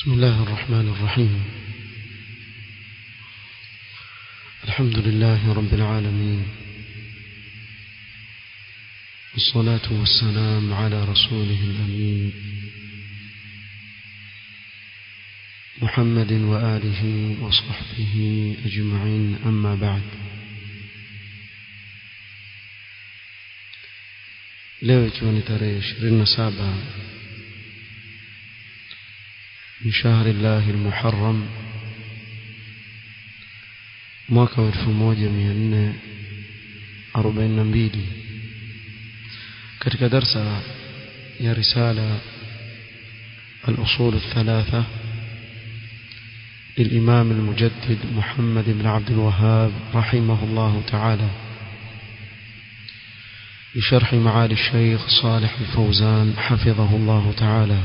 بسم الله الرحمن الرحيم الحمد لله رب العالمين والصلاة والسلام على رسوله الأمين محمد وآله وصحبه أجمعين أما بعد leo ikiwa ni tarehe 27 من شهر الله المحرم mwaka wa 1442 katika darsa ya risala الأصول الثلاثة للإمام المجدد محمد بن عبد الوهاب رحمه الله تعالى بشرح معالي الشيخ صالح الفوزان حفظه الله تعالى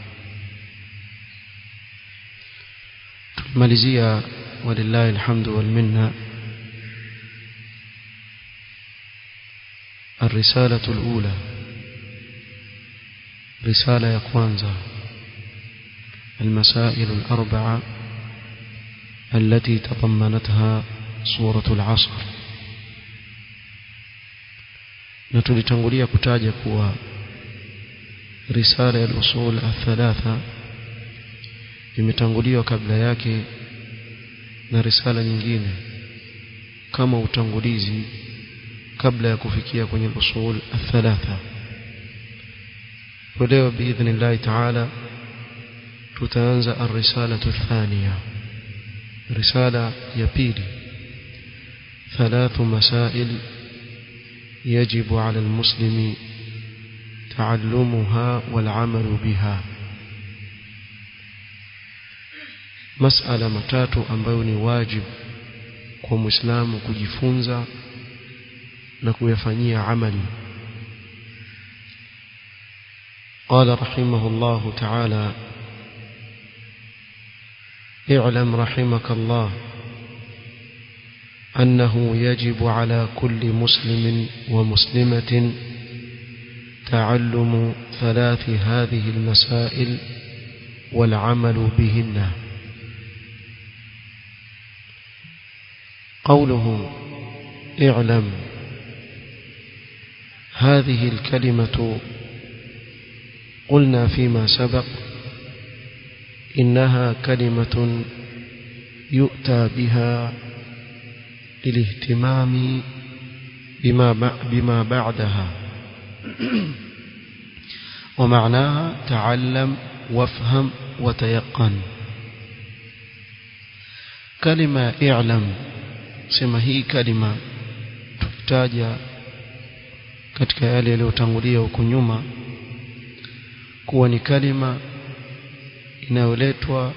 ماليزيا ولله الحمد والمنة الرسالة الأولى رسالة يقوانزا المسائل الأربعة التي تضمنتها سورة العصر نتلتنغلية كتاجة كوا رسالة الأصول الثلاثة imetanguliwa kabla yake na risala nyingine kama utangulizi kabla ya kufikia kwenye usul athalatha leo biidhnillahi taala tutaanza الرسالة الثانية رسالة ya pili ثلاث مسائل يجب على المسلم تعلمها والعمل بها masala matatu ambayo ni wajibu kwa muislamu kujifunza na kuyafanyia amali قال رحمه الله تعالى اعلم رحمك الله أنه يجب على كل مسلم ومسلمة تعلم ثلاث هذه المسائل والعمل بهن قوله اعلم هذه الكلمة قلنا فيما سبق إنها كلمة يؤتى بها للاهتمام بما بما بعدها ومعناها تعلم وافهم وتيقن كلمة اعلم sema hii kalima tutaja katika yale yaliyotangulia huko nyuma kuwa ni kalima inayoletwa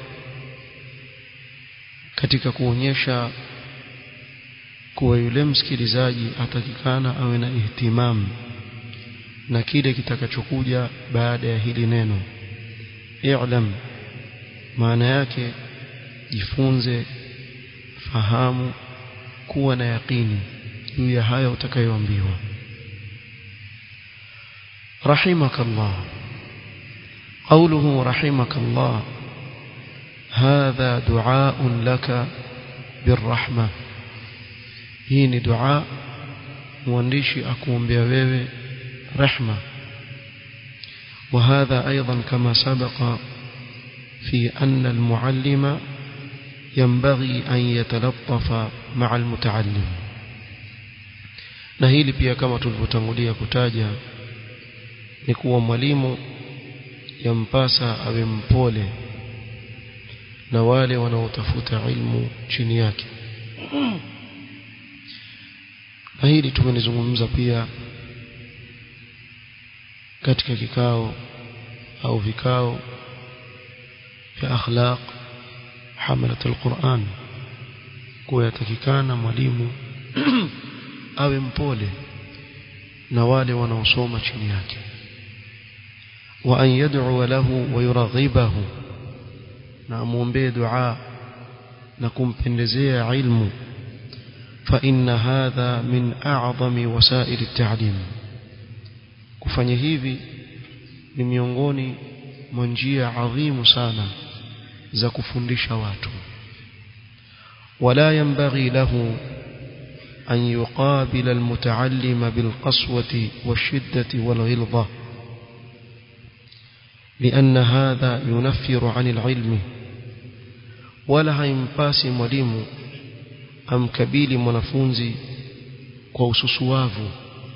katika kuonyesha kuwa yule msikilizaji atakikana awe na ihtimamu na kile kitakachokuja baada ya hili neno i'lam maana yake jifunze fahamu kuwa na yaqini juu ya haya utakayoambiwa رحمك الله قوله رحمك الله هذا دعاء لك بالرحمة hii ni dua mwandishi akuombea wewe rehma وهذا أيضا كما سبق في أن المعلم ينبغي أن يتلطف مع المتعلم na hili pia kama tulivyotangulia kutaja ni kuwa mwalimu yampasa awe mpole na wale wanaotafuta ilmu chini yake na hili tumelizungumza pia katika kikao au vikao vya akhlaq hamalat alquran kuwa yatakikana mwalimu awe mpole na wale wanaosoma chini yake wa an yad'u lahu wa yuraghibahu na muombe dua na kumpendezea ilmu fa inna hadha min a'zami wasail at-ta'lim kufanya hivi ni miongoni mwa njia adhimu sana za kufundisha watu wala yanbaghi lahu أن يقابل المتعلم بالقسوة والشدة والغلظة لأن هذا ينفر عن العلم ولا هيمباسي mwalimu amkabili mwanafunzi kwa ususuavu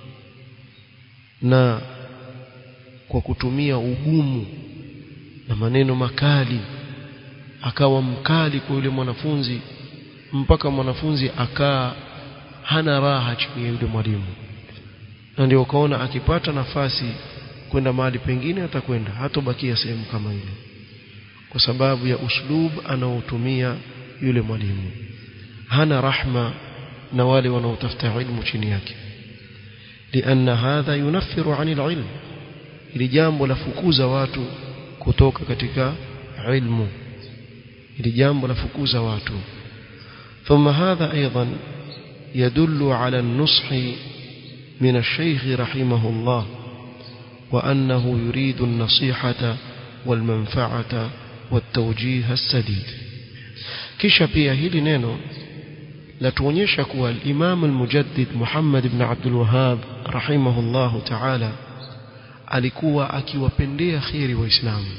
na kwa kutumia ugumu na maneno makali akawa mkali kwa yule mwanafunzi mpaka mwanafunzi akaa hana raha chini ya yule mwalimu na ndio ukaona akipata nafasi kwenda mahali pengine atakwenda hatobakia sehemu kama ile kwa sababu ya uslub anaotumia yule mwalimu hana rahma na wale wanaotafuta ilmu chini yake لأن هذا ينفر عن العلم ili jambo lafukuza watu kutoka katika ilmu ili jambo lafukuza watu ثم هذا أيضا يدل على النصح من الشيخ رحمه الله وأنه يريد النصيحة والمنفعة والتوجيه السديد kisha pia hili neno latuonyesha kuwa al-Imam al-Mujaddid Muhammad ibn Abdul Wahhab rahimahullahu ta'ala alikuwa akiwapendea khiri waislamu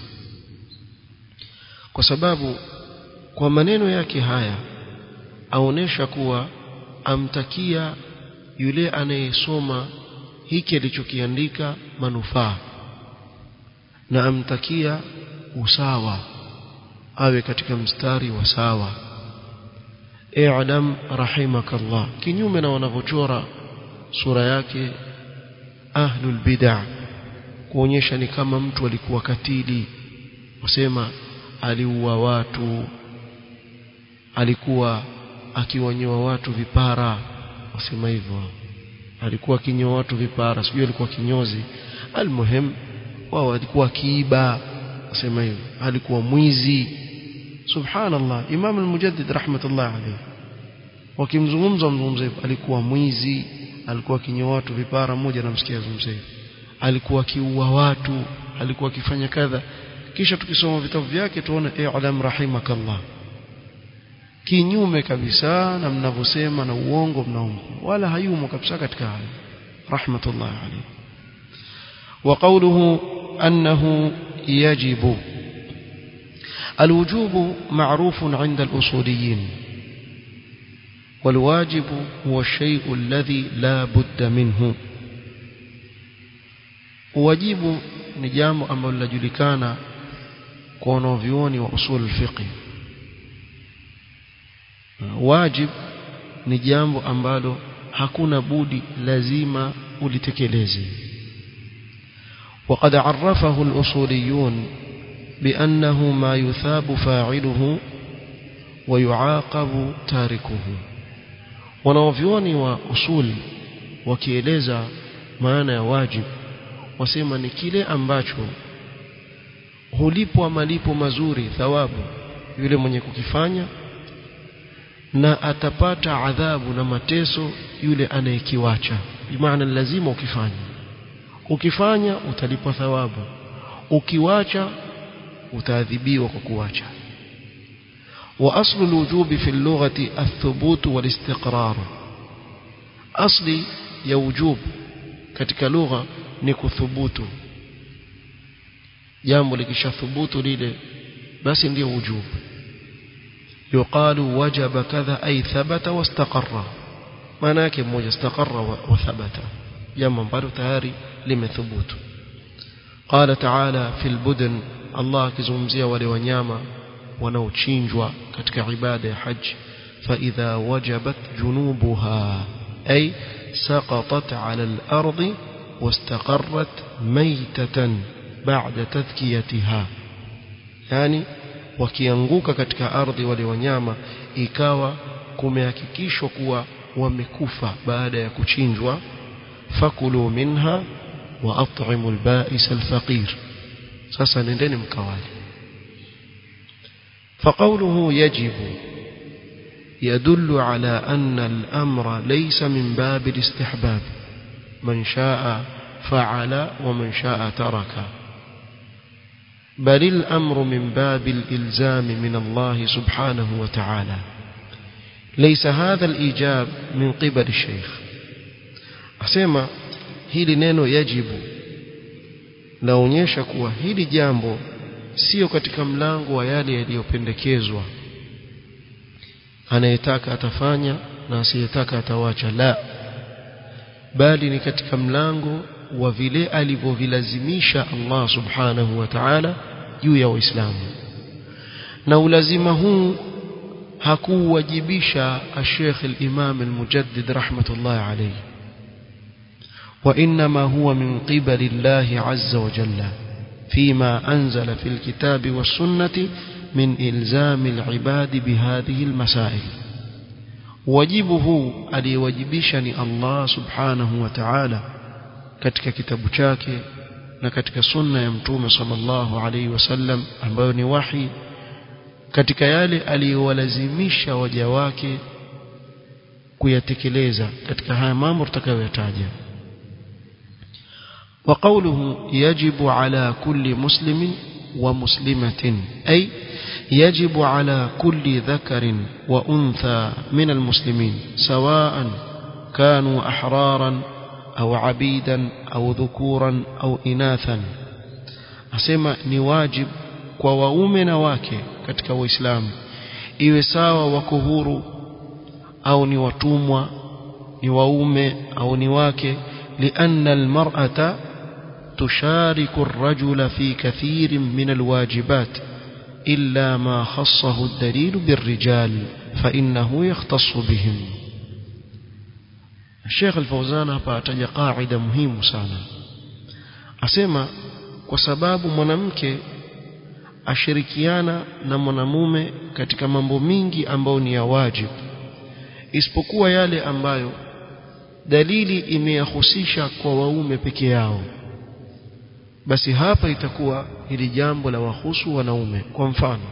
kwa sababu kwa maneno yake haya aonesha kuwa amtakia yule anayesoma hiki alichokiandika manufaa na amtakia usawa awe katika mstari wa sawa i'lam rahimakallah kinyume na wanavyochora sura yake ahlul bid'ah kuonyesha ni kama mtu alikuwa katili wasema aliua watu alikuwa akiwanyoa watu vipara wasema hivyo alikuwa akinyoa watu vipara sijui alikuwa kinyozi almuhim wao alikuwa kiiba wasema hivyo alikuwa mwizi subhanallah imam al-mujaddid rahmatullah alayhi wakimzungumza mzungumza hivyo alikuwa mwizi alikuwa akinyoa watu vipara mmoja namsikia zungumza hivyo alikuwa akiua watu alikuwa akifanya kadha kisha tukisoma vitabu vyake tuone i'lam rahimakallah kinyume kabisa na mnavyosema na uongo mnaomba wala hayumo kabisa katika hayo rahmatullah alayhi wa qawluhu annahu yajibu الوجوب معروف عند الأصوليين والواجب هو الشيء الذي لا بد منه wajibu ni jambo ambalo linajulikana kwa wanavyuoni wa usul fiqh wajib ni jambo ambalo hakuna budi lazima ulitekeleze وقد عرفه الأصوليون بأنه ما يثاب فاعله ويعاقب تاركه wanaovyuoni wa usul wakieleza maana ya wajib wasema ni kile ambacho hulipwa malipo mazuri thawabu yule mwenye kukifanya na atapata adhabu na mateso yule anayekiwacha bimaana lazima ukifanya ukifanya utalipwa thawabu ukiwacha utaadhibiwa kwa kuwacha واصل الوجوب في اللغه الثبوت والاستقرار اصلي ya wujub katika lugha ni kuthubutu jambo likishathubutu lile basi ndio wujub yuqalu wajaba kadha ay thabata wastaqarra maana yake mmoja istaqarra wa thabata jambo ambalo tayari limethubutu qala ta'ala fil budan Allah akizungumzia wale wanyama wanaochinjwa katika ibada ya haji fa idha wajabat junubuha ay سقطت على الأرض واستقرت ميتة بعد تذكيتها يعني wakianguka katika ardhi wale wanyama ikawa kumehakikishwa kuwa wamekufa baada ya kuchinjwa fakulu minha wa at'imu al-ba'is al-faqir sasa nendeni mkawali فقوله يجب يدل على أن الأمر ليس من باب الاستحباب من شاء فعل ومن شاء ترك بل الأمر من باب الإلزام من الله سبحانه وتعالى ليس هذا الإيجاب من قبل الشيخ أسمى hili neno yajibu laonyesha kuwa hili jambo sio katika mlango wa yale yaliyopendekezwa anayetaka atafanya na asiyetaka atawacha la bali ni katika mlango wa vile alivyovilazimisha Allah subhanahu wa ta'ala juu ya waislamu na ulazima huu hakuwajibisha Sheikh al-Imam al-Mujaddid rahmatullah alayhi وإنما هو من قبل الله عز وجل فيما أنزل في الكتاب والسنة من إلزام العباد بهذه المسائل wajibu aliyewajibisha ni Allah subhanahu wa ta'ala katika kitabu chake na katika sunna ya mtume sallallahu alaihi wasallam ambayo ni wahi katika yale aliyowalazimisha waja wake kuyatekeleza katika haya mambo tutakayoyataja وقوله يجب على كل مسلم ومسلمة أي يجب على كل ذكر وأنثى من المسلمين سواء كانوا أحرارا أو عبيدا أو ذكورا أو إناثا أسمى نواجب kwa waume na wake katika waislamu iwe sawa wako huru au ni watumwa ni waume au ni wake lianna almar'ata تشارك الرجل في كثير من الواجبات إلا ما خصه الدليل بالرجال فإنه يختص بهم الشيخ الفوزان فأتج قاعدة مهمة sana asema kwa sababu mwanamke ashirikiana na mwanamume katika mambo mingi ambayo ni ya wajibu isipokuwa yale ambayo dalili imeyahusisha kwa waume peke yao basi hapa itakuwa hili jambo la wahusu wanaume kwa mfano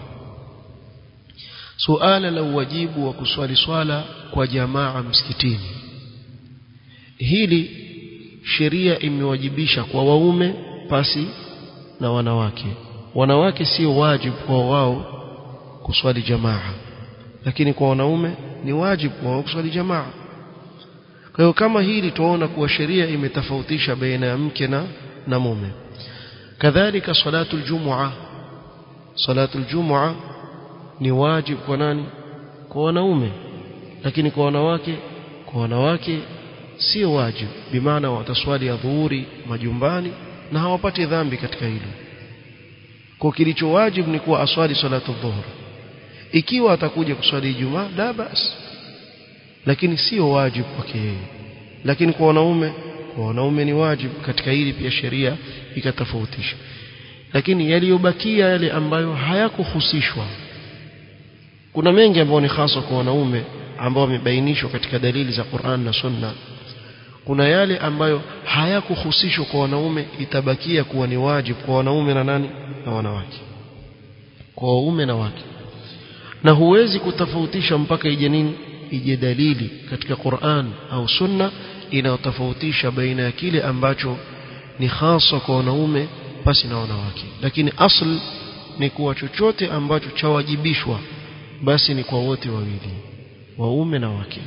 suala la uwajibu wa kuswali swala kwa jamaa msikitini hili sheria imewajibisha kwa waume pasi na wanawake wanawake sio wajibu kwa wao kuswali jamaa lakini kwa wanaume ni wajibu kwa wao kuswali jamaa kwa hiyo kama hili tuona kuwa sheria imetofautisha baina ya mke na na mume kadhalika salatu aljumua salatu aljumua ni wajibu kwa nani kwa wanaume lakini kwa wanawake kwa wanawake sio wajibu bimaana wataswali ya dhuhuri majumbani na hawapati dhambi katika hilo kwa kilicho wajibu ni kuwa aswali salatu dhuhur ikiwa atakuja kuswali ijumaa la basi lakini sio wajibu kwake yeye lakini kwa wanaume kwa wanaume ni wajibu katika hili pia sheria ikatofautisha lakini yaliyobakia yale ambayo hayakuhusishwa kuna mengi ambayo ni hasa kwa wanaume ambao wamebainishwa katika dalili za Qur'an na Sunna kuna yale ambayo hayakuhusishwa kwa wanaume itabakia kuwa ni wajibu kwa wanaume na nani na wanawake kwa waume na wake na huwezi kutofautisha mpaka ije nini ije dalili katika Qur'an au Sunna inayotofautisha baina ya kile ambacho ni hasa kwa wanaume pasi na wanawake lakini asl ni kuwa chochote ambacho chawajibishwa basi ni kwa wote wawili waume na wake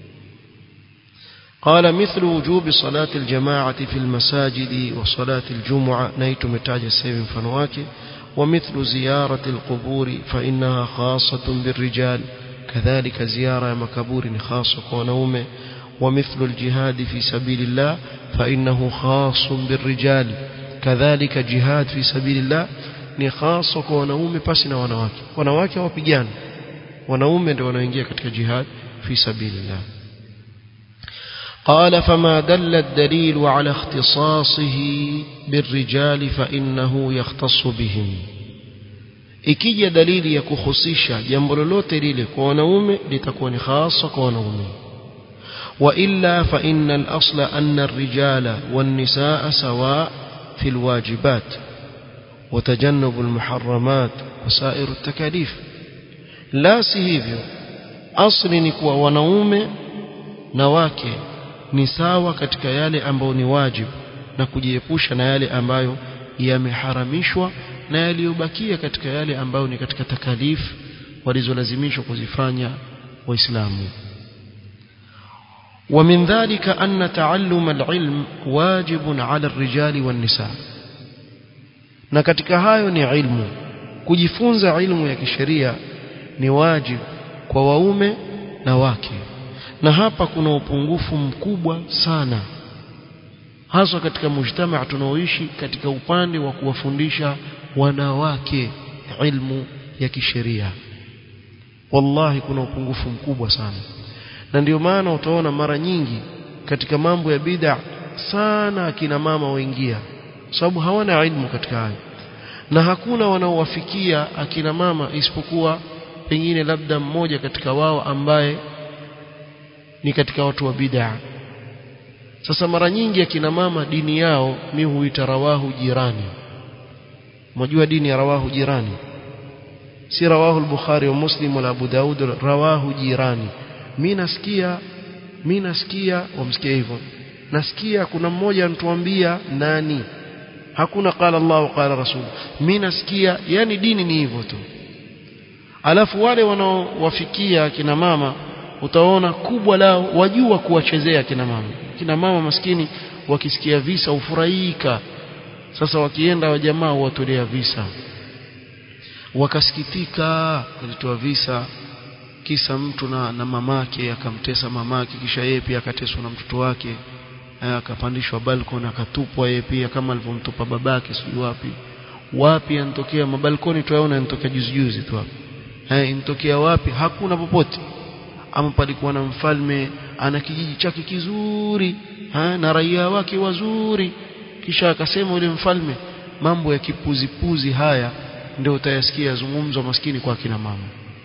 قال مثل وجوب صلاة الجماعة في المساجد وصلاة الجمعة نيت متاج السيف فنواك ومثل زيارة القبور فإنها خاصة بالرجال كذلك زيارة مكبور خاصة ونومه ومثل الجهاد في سبيل الله فإنه خاص بالرجال كذلك جهاد في سبيل الله ni hasa kwa wanaume pasi na wanawake wanawake hawapigani wanaume ndio wanaoingia katika jihad fi sabilillah قال فما دل الدليل على اختصاصه بالرجال فإنه يختص بهم ikija dalili ya kuhusisha jambo lolote lile kwa wanaume litakuwa ni hasa kwa wanaume وإلا فإن الأصل أن الرجال والنساء سواء في الواجبات وتجنب المحرمات وسائر التكاليف لا سيهيفيو أصل نكوى ونوم نواكي ni sawa katika yale ambayo ni wajibu na kujiepusha na yale ambayo yameharamishwa na yaliyobakia katika yale ambayo ni katika takalif walizolazimishwa kuzifanya waislamu ومن ذلك أن تعلم العلم واجب على الرجال والنساء na katika hayo ni ilmu kujifunza ilmu ya kisheria ni wajibu kwa waume na wake na hapa kuna upungufu mkubwa sana haswa katika mujtamaa tunaoishi katika upande wa kuwafundisha wanawake ilmu ya kisheria wallahi kuna upungufu mkubwa sana na ndio maana utaona mara nyingi katika mambo ya bid'a sana akina mama waingia sababu hawana ilmu katika hayo na hakuna wanaowafikia akina mama isipokuwa pengine labda mmoja katika wao ambaye ni katika watu wa bid'a sasa mara nyingi akina mama dini yao mi huita rawahu jirani mnajua dini ya rawahu jirani si rawahu al-bukhari wa muslim wala abu daud rawahu jirani mi nasikia mi nasikia wamsikia hivyo nasikia kuna mmoja anatuambia nani hakuna qala Allah qala rasul mi nasikia yani dini ni hivyo tu alafu wale wanaowafikia kina mama utaona kubwa lao wajua kuwachezea kina mama kina mama maskini wakisikia visa ufurahika sasa wakienda wa jamaa watolea visa wakasikitika walitoa visa kisa mtu na, na mamake akamtesa mamake kisha yeye pia akateswa na mtoto wake akapandishwa balkoni akatupwa yeye pia kama alivyomtupa babake sijui wapi wapi anatokea mabalkoni tuyaona yanatokea juzi juzi tu hapo eh inatokea wapi hakuna popote ama palikuwa na mfalme ana kijiji chake kizuri ha, na raia wake wazuri kisha akasema yule mfalme mambo ya kipuzipuzi haya ndio utayasikia yazungumzwa maskini kwa kina mama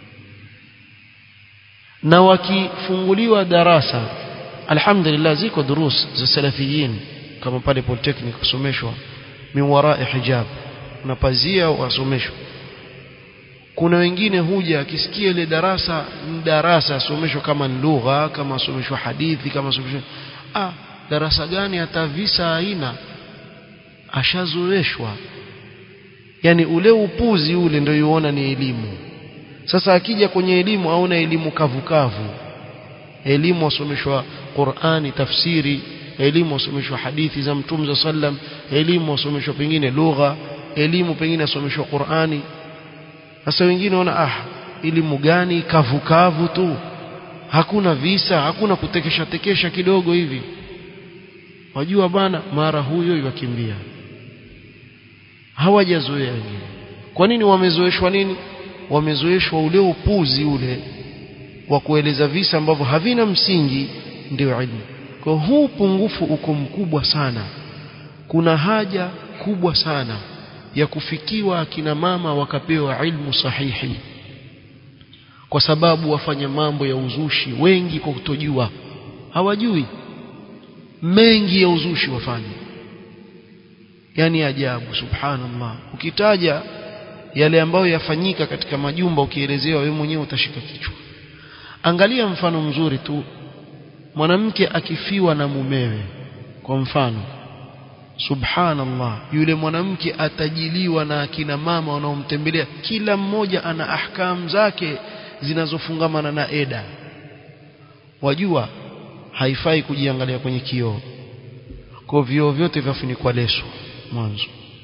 na wakifunguliwa darasa alhamdulillah ziko durus za salafiyin kama pale polytechnic kusomeshwa min warai hijab na pazia wasomeshwa kuna wengine huja akisikia ile darasa darasa asomeshwa kama lugha kama asomeshwa hadithi kama asomeshwa ah darasa gani hata visa aina ashazoeshwa yani ule upuzi ule ndio yuona ni elimu sasa akija kwenye elimu aona elimu kavukavu elimu wasomeshwa Qur'ani tafsiri elimu wasomeshwa hadithi za Mtume za sallam elimu wasomeshwa pengine lugha elimu pengine wasomeshwa Qur'ani sasa wengine wana ah elimu gani kavukavu tu hakuna visa hakuna kutekesha tekesha kidogo hivi wajua bana mara huyo yakimbia hawajazoea wengine kwa nini wamezoeshwa nini wamezoeshwa ule upuzi ule wa kueleza visa ambavyo havina msingi ndio ilmu kwa huu pungufu uko mkubwa sana kuna haja kubwa sana ya kufikiwa akina mama wakapewa ilmu sahihi kwa sababu wafanya mambo ya uzushi wengi kwa kutojua hawajui mengi ya uzushi wafanya yani ajabu subhanallah ukitaja yale ambayo yafanyika katika majumba ukielezewa wewe mwenyewe utashika kichwa angalia mfano mzuri tu mwanamke akifiwa na mumewe kwa mfano subhanallah yule mwanamke atajiliwa na akina mama wanaomtembelea kila mmoja ana ahkam zake zinazofungamana na eda wajua haifai kujiangalia kwenye kioo kwa vioo vyote vyafunikwa leso mwanzo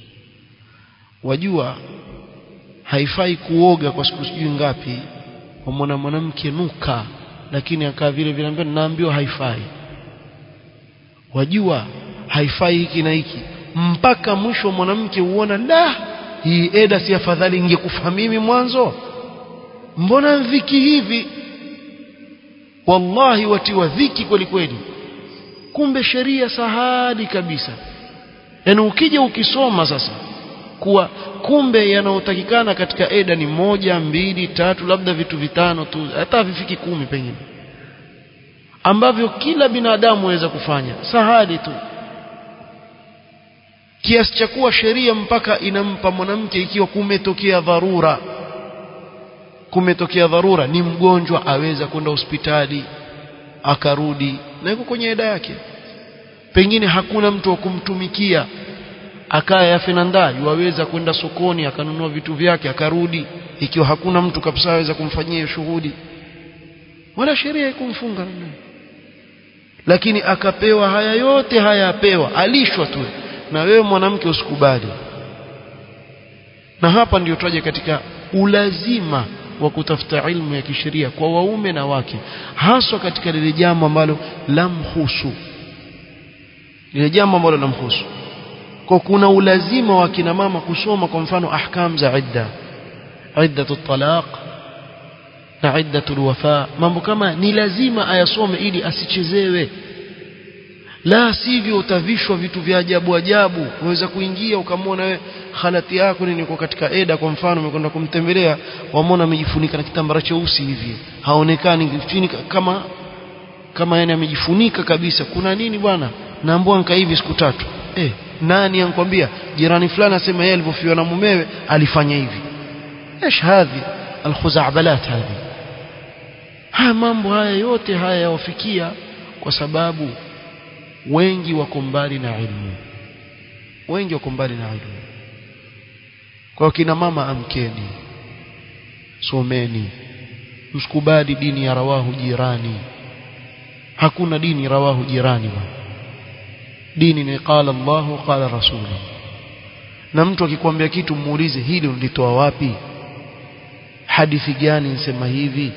wajua haifai kuoga kwa siku sijui ngapi wamwona mwanamke nuka lakini akaa vile vile ambayo naambiwa haifai wajua haifai hiki na hiki mpaka mwisho mwanamke uona la hii eda si afadhali ingekufa mimi mwanzo mbona dhiki hivi wallahi watiwa dhiki kweli kweli kumbe sheria sahali kabisa yaani ukija ukisoma sasa kuwa kumbe yanayotakikana katika eda ni moja mbili tatu labda vitu vitano tu hata vifiki kumi pengine ambavyo kila binadamu aweza kufanya sahali tu kiasi cha kuwa sheria mpaka inampa mwanamke ikiwa kumetokea dharura kumetokea dharura ni mgonjwa aweza kwenda hospitali akarudi na yuko kwenye eda yake pengine hakuna mtu wa kumtumikia akaya yafinanda yuwaweza kwenda sokoni akanunua vitu vyake akarudi ikiwa hakuna mtu kabisa aweza kumfanyia hiyo shughuli wala sheria ikumfunga lakini akapewa haya yote haya apewa alishwa tu na wewe mwanamke usikubali na hapa ndio twaje katika ulazima wa kutafuta ilmu ya kisheria kwa waume na wake haswa katika lile jambo ambalo lamhusu lile jambo ambalo lamhusu kwa kuna ulazima wa kina mama kusoma kwa mfano ahkam za idda iddatu talaq na iddatul wafa mambo kama ni lazima ayasome ili asichezewe la sivyo utavishwa vitu vya ajabu ajabu unaweza kuingia ukamwona wewe halati yako ni niko katika eda kwa mfano umekwenda kumtembelea wamwona amejifunika na kitambara cheusi hivi haonekani chini kama kama yani amejifunika kabisa kuna nini bwana naambua nka hivi siku tatu eh nani ankwambia jirani fulani asema yeye alivyofiwa na mumewe alifanya hivi ايش هذه الخزعبلات هذه haya mambo haya yote haya yawafikia kwa sababu wengi wako mbali na ilmu wengi wako mbali na ilmu kwa kina mama amkeni someni msikubali dini ya rawahu jirani hakuna dini rawahu jirani bwana dini ni qala Allahu qala rasuluhu na mtu akikwambia kitu muulize hili ulitoa wapi hadithi gani nsema hivi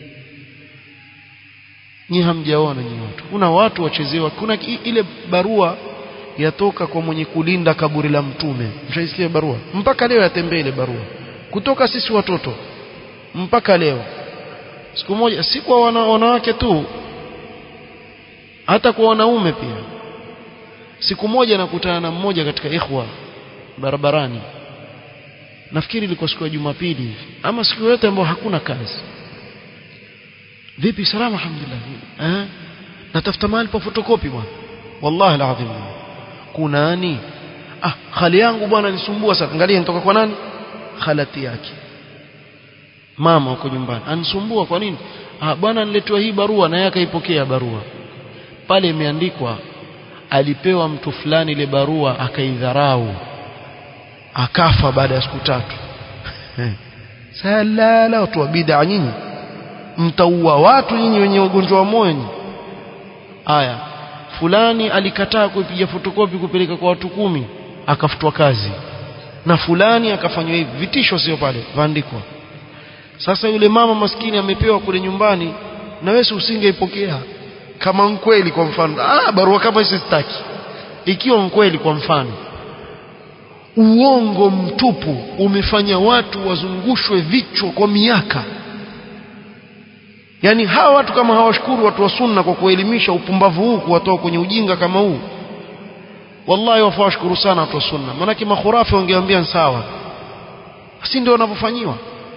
nyi hamjaona nyi watu kuna watu wachezewa kuna ile barua yatoka kwa mwenye kulinda kaburi la mtume mshaisikia barua mpaka leo yatembea ile barua kutoka sisi watoto mpaka leo siku moja si kwa wana, wanawake tu hata kwa wanaume pia siku moja nakutana na mmoja katika ikhwa barabarani nafikiri ilikuwa siku ya Jumapili hivi ama siku yote ambayo hakuna kazi vipi salama alhamdulillah eh natafuta mahali pa fotokopi bwana wallahi alazim kunani ah khali yangu bwana nisumbua sana angalia nitoka kwa nani khalati yake mama uko nyumbani anisumbua kwa nini ah bwana niletewa hii barua na yeye akaipokea barua pale imeandikwa alipewa mtu fulani ile barua akaidharau akafa baada ya siku tatu salala watu wa bid'a nyinyi mtaua watu nyinyi wenye ugonjwa wa moyo haya fulani alikataa kuipiga fotokopi kupeleka kwa watu kumi akafutwa kazi na fulani akafanywa hivi vitisho sio pale vaandikwa sasa yule mama maskini amepewa kule nyumbani na wewe usingeipokea kama mkweli kwa mfano ah barua kama hizo sitaki ikiwa mkweli kwa mfano uongo mtupu umefanya watu wazungushwe vichwa kwa miaka yani hawa watu kama hawashukuru watu wa sunna kwa kuelimisha upumbavu huu kuwatoa kwenye ujinga kama huu wallahi wafaa washukuru sana watu wa sunna maanake makhurafi wangeambia sawa si ndio wanavyofanyiwa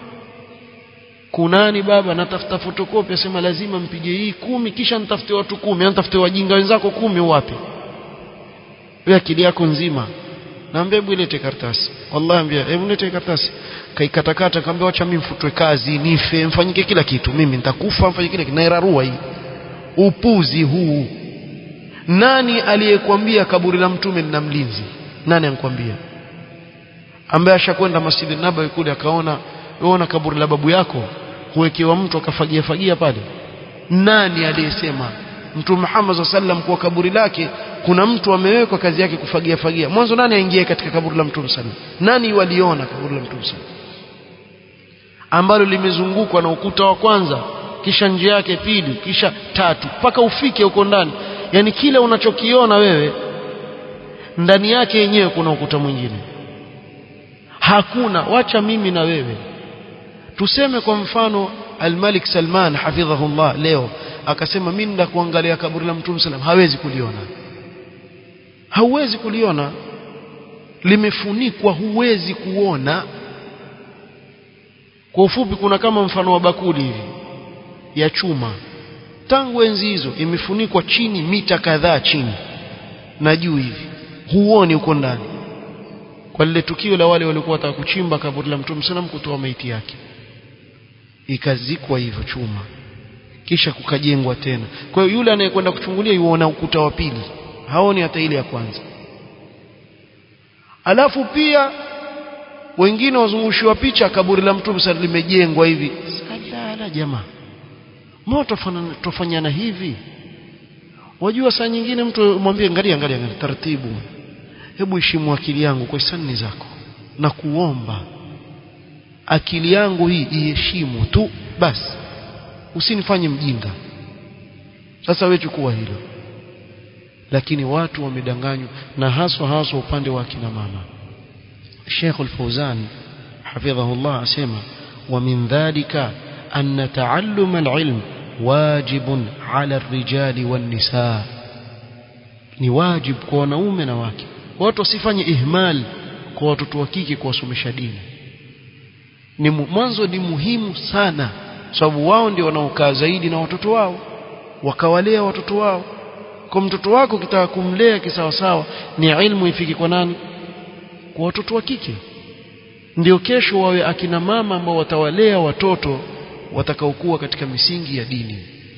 kunani baba natafuta fotokopi asema lazima mpige hii kumi kisha nitafute watu kumi nitafute wajinga wenzako kumi wapi wewe akili yako nzima naambia hebu ilete karatasi wallahi ambia hebu lete karatasi kaikatakata kaambia acha mimi mfutwe kazi nife mfanyike kila kitu mimi nitakufa mfanyike kila kitu nairarua hii upuzi huu nani aliyekwambia kaburi la mtume lina mlinzi nani ankwambia ambaye ashakwenda masjidi nabawi kule akaona uona kaburi la babu yako huwekewa mtu akafagia fagia pale nani aliyesema mtume Muhammad sallam kwa kaburi lake kuna mtu amewekwa kazi yake kufagia fagia mwanzo nani aingie katika kaburi la mtume sallam nani waliona kaburi la mtume sallam ambalo limezungukwa na ukuta wa kwanza kisha njia yake pili kisha tatu mpaka ufike huko ndani yani kile unachokiona wewe ndani yake yenyewe kuna ukuta mwingine hakuna wacha mimi na wewe tuseme kwa mfano Al-Malik Salman hafidhahullah leo akasema mimi nenda kuangalia kaburi la Mtume sallam hawezi kuliona hauwezi kuliona limefunikwa huwezi kuona kwa ufupi kuna kama mfano wa bakuli hivi ya chuma tangu enzi hizo imefunikwa chini mita kadhaa chini na juu hivi huoni uko ndani kwa lile tukio la wale walikuwa wataka kuchimba kaburi la Mtume sallam kutoa maiti yake ikazikwa hivyo chuma kisha kukajengwa tena kwa hiyo yule anayekwenda kuchungulia yuona ukuta wa pili haoni hata ile ya kwanza alafu pia wengine wazungushiwa picha kaburi la mtume sasa limejengwa hivi salala jamaa moto tofanyana hivi wajua saa nyingine mtu mwambie angalia angalia taratibu hebu heshimu akili yangu kwa hisani zako na kuomba akili yangu hii iheshimu tu basi usinifanye mjinga sasa wewe chukua hilo lakini watu wamedanganywa na haswa haswa upande wa kina mama Sheikh Al-Fauzan hafidhahullah asema wa min dhalika أن تعلم العلم واجب على الرجال والنساء ni wajib kwa wanaume na wake watu wasifanye ihmal kwa watoto wa kike kuwasomesha dini ni mwanzo ni muhimu sana sababu wao ndio wanaokaa zaidi na watoto wao wakawalea watoto wao kwa mtoto wako kitaka kumlea kisawasawa ni ilmu ifike kwa nani kwa watoto wa kike ndio kesho wawe akina mama ambao watawalea watoto watakaokuwa katika misingi ya dini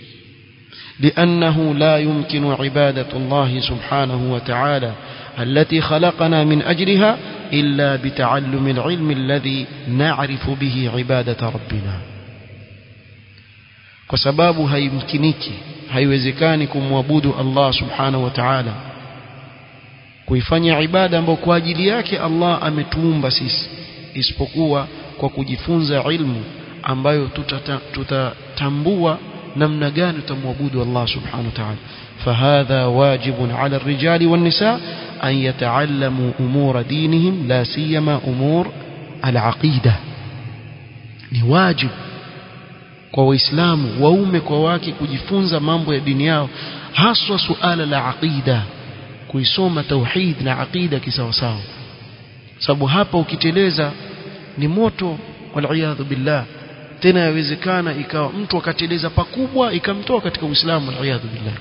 لأنه لا يمكن عبادة الله سبحانه وتعالى التي خلقنا من أجلها إلا بتعلم العلم الذي نعرف به عبادة ربنا وسباب هيمكنك haiwezekani kumwabudu Allah subhanahu wa ta'ala kuifanya ibada ambayo kwa ajili yake Allah ametuumba sisi isipokuwa kwa kujifunza ilmu ambayo tutatambua namna gani tutamwabudu Allah subhanahu wa ta'ala فهذا واجب على الرجال والنساء أن يتعلموا أمور دينهم لا سيما أمور العقيدة ni wajib kwa waislamu waume kwa wake kujifunza mambo ya dini yao haswa suala la aqida kuisoma tauhid na aqida kisawasawa sababu hapa ukiteleza ni moto waliyadhu billah tena yawezekana ikawa mtu akateleza pakubwa ikamtoa katika uislamu waliyadhu billah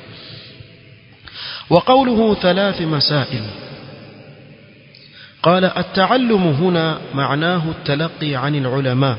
وقوله ثلاث مسائل قال التعلم هنا معناه التلقي عن العلماء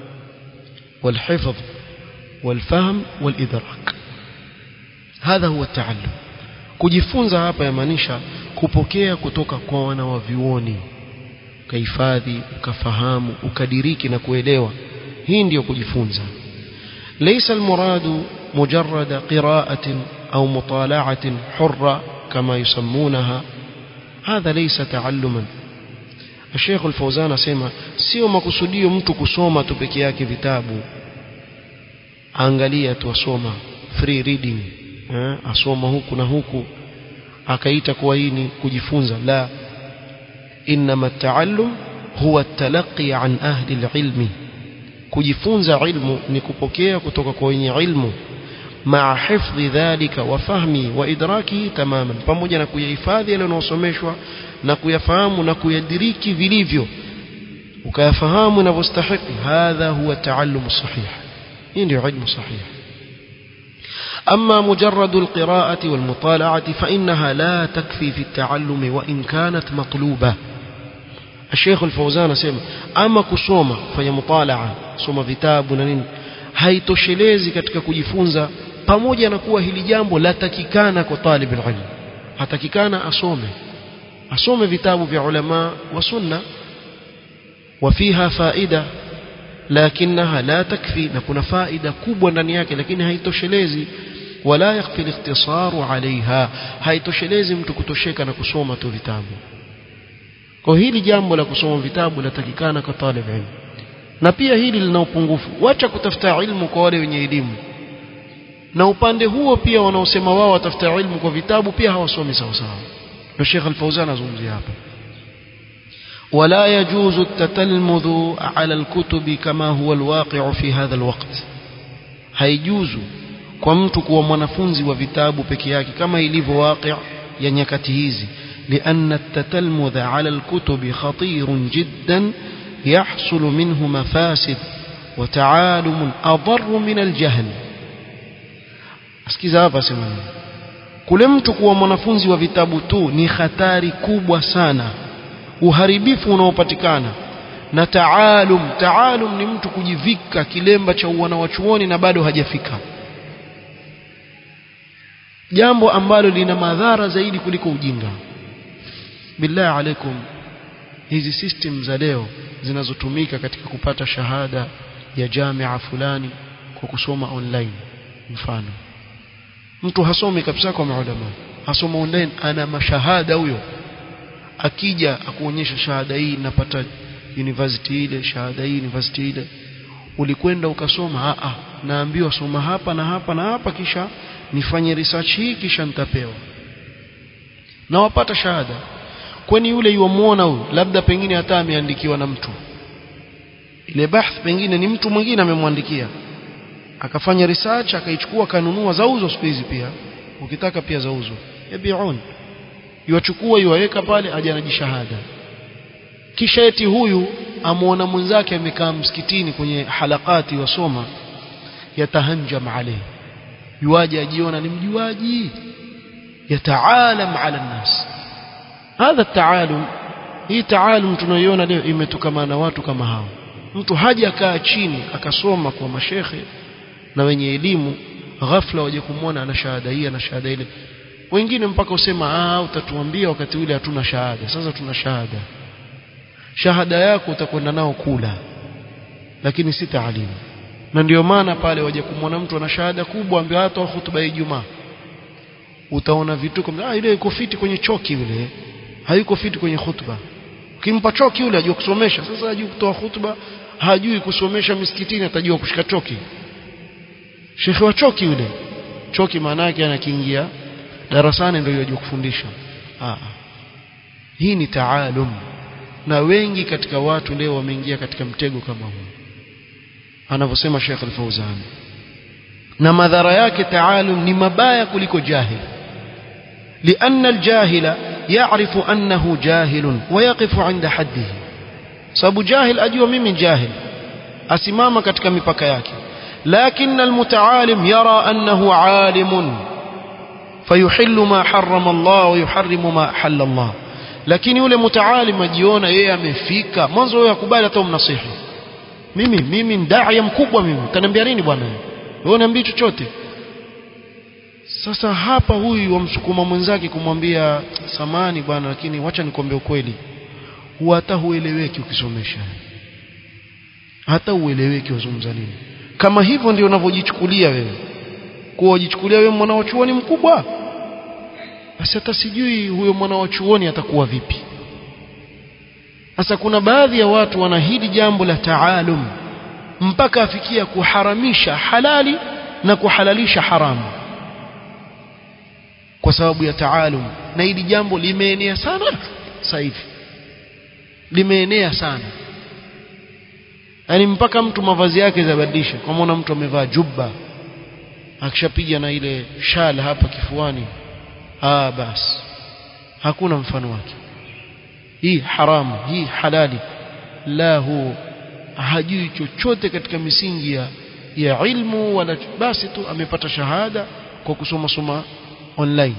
والحفظ والفهم والإدراك هذا هو التعلم kujifunza hapa yamaanisha kupokea kutoka kwa wanawavyuoni ukahifadhi ukafahamu ukadiriki na kuelewa hii ndiyo kujifunza laysa almuradu mujarrada qira'atin au mutala'atin hurra kama yusammunaha hadha laysa ta'alluman Sheikh Al-Fauzan asema sio makusudio mtu kusoma tu peke yake vitabu angalia tu asoma free reading eh, asoma huku na huku akaita kuwa hii ni kujifunza la inma at-ta'allum huwa at-talaqqi an ahli al-ilmi kujifunza ilmu ni kupokea kutoka kwa wenye ilmu maa hifdhi dhalika wa fahmi wa idraki tamaman pamoja na kuyahifadhi yale yanayosomeshwa na kuyafahamu na kuyadiriki vilivyo ukayafahamu inavyostahiki hadha huwa taallumu sahih hii ndio ilmu sahih أما مجرد القراءة والمطالعة فإنها لا تكفي في التعلم وإن كانت مطلوبة الشيخ الفوزان سيما أما كسوما فهي مطالعة سوما vitabu na nini haitoshelezi katika kujifunza pamoja na kuwa hili jambo latakikana kwa talib ilm hatakikana asome asome vitabu vya ulama wa sunna وفيها فائدة لكنها لا تكفي نكون فائدة كبوة ndani yake lakini haitoshelezi wala yakfi الاختصار عليها haitoshelezi mtu kutosheka na kusoma tu vitabu kwa hili jambo la kusoma vitabu latakikana kwa talib ilm na pia hili lina upungufu wacha kutafuta ilmu kwa wale wenye elimu na upande huo pia wanaosema wao watafuta ilmu kwa vitabu pia hawasomi sawa sawa ndio Sheikh Al-Fauzan azungumzia hapa ولا يجوز التتلمذ على الكتب كما هو الواقع في هذا الوقت haijuzu kwa mtu kuwa mwanafunzi wa vitabu peke yake kama ilivyo waqi' ya nyakati hizi لأن التتلمذ على الكتب خطير جدا يحصل منه مفاسد وتعالم أضر من الجهل asikiza hapa sema kule mtu kuwa mwanafunzi wa vitabu tu ni hatari kubwa sana uharibifu unaopatikana na taalum taalum ni mtu kujivika kilemba cha uwana wa chuoni na bado hajafika jambo ambalo lina madhara zaidi kuliko ujinga billahi alaikum hizi system za leo zinazotumika katika kupata shahada ya jamia fulani kwa kusoma online mfano mtu hasomi kabisa kwa maulama hasoma online ana mashahada huyo akija akuonyesha shahada hii napata university ile shahada hii university ile ulikwenda ukasoma a a naambiwa soma hapa na hapa na hapa kisha nifanye research hii kisha nitapewa na wapata shahada kwani yule yuamuona huyu labda pengine hata ameandikiwa na mtu ile bahth pengine ni mtu mwingine amemwandikia akafanya research akaichukua kanunua zauzo siku hizi pia ukitaka pia zauzo yabiun yuachukua yuwaweka pale aje anajishahada kisha eti huyu amuona mwenzake amekaa msikitini kwenye halakati wasoma yatahanjam alayhi yuaje ajiona ni mjuaji yataalam ala nnas hadha taalum hii taalum tunayoiona leo imetokana na watu kama hao mtu haja kaa chini akasoma kwa mashekhe na wenye elimu ghafla waje kumwona ana shahada hii ana shahada ile wengine mpaka usema ah utatuambia wakati ule hatuna shahada sasa tuna shahada shahada yako utakwenda nao kula lakini si taalimu na ndio maana pale waje kumwona mtu ana shahada kubwa ambaye hata hutuba ya Ijumaa utaona vituko ah ile iko fiti kwenye choki yule hayuko fiti kwenye hutuba ukimpa choki yule ajua kusomesha sasa hajui kutoa hutuba hajui kusomesha misikitini atajua kushika choki shekhe wa choki yule choki maana yake anakiingia darasani ndio yajua kufundisha ah hii ni taalum na wengi katika watu leo wameingia katika mtego kama huu anavyosema Sheikh Al-Fauzan na madhara yake taalum ni mabaya kuliko jahil لأن الجاهل يعرف أنه جاهل ويقف عند حده sababu jahil ajua mimi jahil asimama katika mipaka yake لكن المتعالم يرى أنه عالم فيحل ما حرم الله ويحرم ما حل الله lakini yule mutaalim ajiona yeye amefika mwanzo yeye akubali hata umnasihi mimi mimi ndaya mkubwa mimi kaniambia nini bwana wewe uniambii chochote sasa hapa huyu wamsukuma mwenzake kumwambia samani bwana lakini wacha nikwambie ukweli huwa hata hueleweki ukisomesha hata ueleweki wazungumza nini kama hivyo ndio unavyojichukulia wewe kuwa ujichukulia wewe mwana wa chuoni mkubwa basi hata sijui huyo mwana wa chuoni atakuwa vipi sasa kuna baadhi ya watu wana hili jambo la taalum mpaka afikia kuharamisha halali na kuhalalisha haramu kwa sababu ya taalum na hili jambo limeenea sana sasa hivi limeenea sana yaani mpaka mtu mavazi yake zabadilisha kwa maana mtu amevaa jubba akishapiga na ile shal hapa kifuani ah basi hakuna mfano wake hii haramu hii halali la hu hajui chochote katika misingi ya, ya ilmu wala basi tu amepata shahada kwa kusoma soma online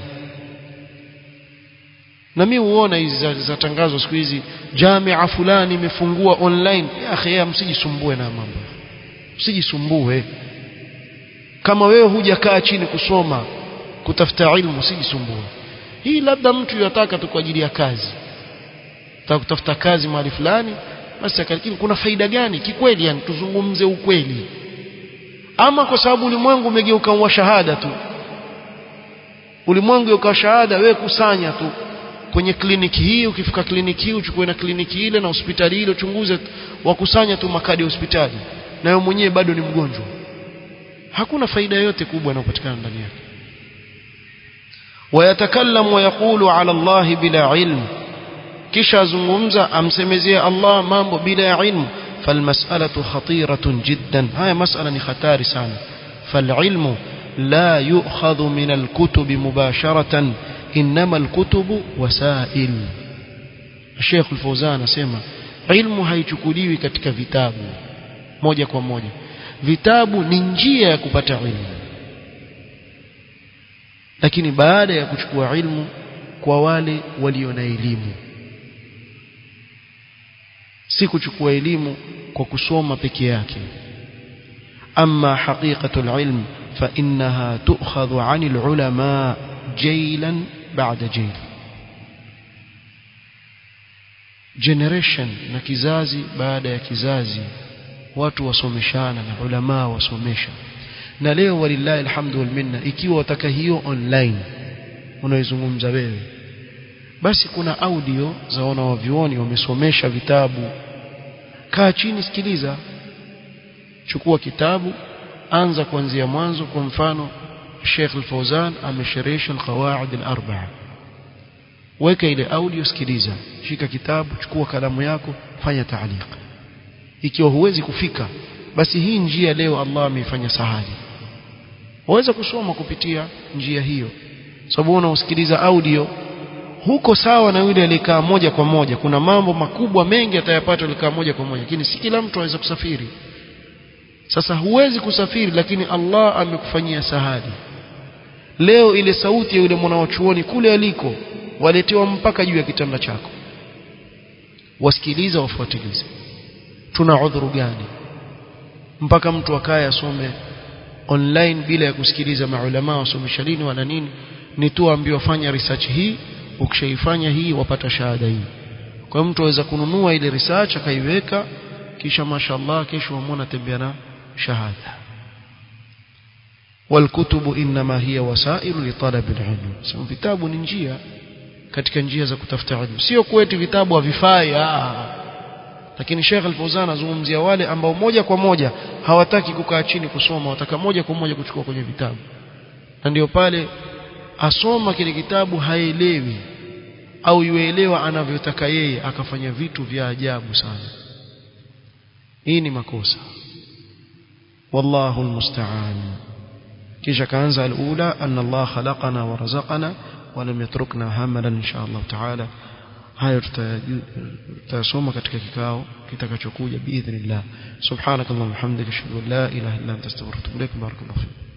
na mimi huona hizi za, za tangazo siku hizi jamia fulani imefungua online ya akhi msijisumbue na mambo msijisumbue kama wewe hujakaa chini kusoma kutafuta ilmu usijisumbue hii labda mtu yataka tu kwa ajili ya kazi taka kutafuta kazi mahali fulani basi lakini kuna faida gani kikweli yani tuzungumze ukweli ama kwa sababu ulimwengu umegeuka wa shahada tu ulimwengu ukawa shahada wewe kusanya tu kwenye kliniki hii ukifika kliniki hii uchukue na kliniki ile na hospitali ile uchunguze wakusanya tu makadi ya hospitali na wewe mwenyewe bado ni mgonjwa hakuna faida yoyote kubwa inayopatikana ndani yake ويتكلم ويقول على الله بلا علم kisha azungumza amsemezea Allah mambo bila ilmu falmas'alatu khatiratun jiddan haya mas'ala ni hatari sana falilmu la yu'khadhu min alkutubi mubasharatan inma alkutubu wasail Sheikh Al-Fawzan anasema ilmu haichukuliwi katika vitabu moja kwa moja vitabu ni njia ya kupata ilmu lakini baada ya kuchukua ilmu kwa wale walio na elimu si kuchukua elimu kwa kusoma peke yake amma haqiqatul ilm fa innaha tu'khadhu 'anil ulama jaylan ba'da jayl generation na kizazi baada ya kizazi watu wasomeshana na ulama wasomesha na leo walillahi alhamdu wal minna ikiwa wataka hiyo online unaizungumza wewe basi kuna audio za wanawavyuoni wamesomesha vitabu kaa chini sikiliza chukua kitabu anza kuanzia mwanzo kwa mfano Sheikh Al-Fauzan amesherehesha al-qawaid al-arba'a weka ile audio sikiliza shika kitabu chukua kalamu yako fanya taaliq ikiwa huwezi kufika basi hii njia leo Allah ameifanya sahali waweza kusoma kupitia njia hiyo sababu unaosikiliza audio huko sawa na yule aliyekaa moja kwa moja kuna mambo makubwa mengi atayapata alikaa moja kwa moja lakini si kila mtu aweza kusafiri sasa huwezi kusafiri lakini Allah amekufanyia sahali leo ile sauti ya yule mwanachuoni kule aliko waletewa mpaka juu ya kitanda chako wasikiliza wafuatilize tuna udhuru gani mpaka mtu akaye asome online bila ya kusikiliza maulama wasomesha lini wala nini ni tu ambiwa fanya research hii ukishaifanya hii wapata shahada hii kwa mtu aweza kununua ile research akaiweka kisha mashallah kesho wamwona tembea na shahada والكتب انما هي وسائل لطلب العلم سو vitabu ni njia katika njia za kutafuta elimu sio kwetu vitabu havifai lakini Sheikh Al-Fauzan azungumzia wale ambao moja kwa moja hawataki kukaa chini kusoma wataka moja kwa moja kuchukua kwenye vitabu na ndio pale asoma kile kitabu haelewi au yuelewa anavyotaka yeye akafanya vitu vya ajabu sana hii ni makosa wallahu almusta'an kisha kaanza alula anna Allah khalaqana wa razaqana wa lam yatrukna hamalan insha Allah ta'ala hayo tutasoma katika kikao kitakachokuja biidhnillah subhanakallahumma hamdika ashhadu an la ilaha illa anta astaghfiruka wa atubu ilaik barakallahu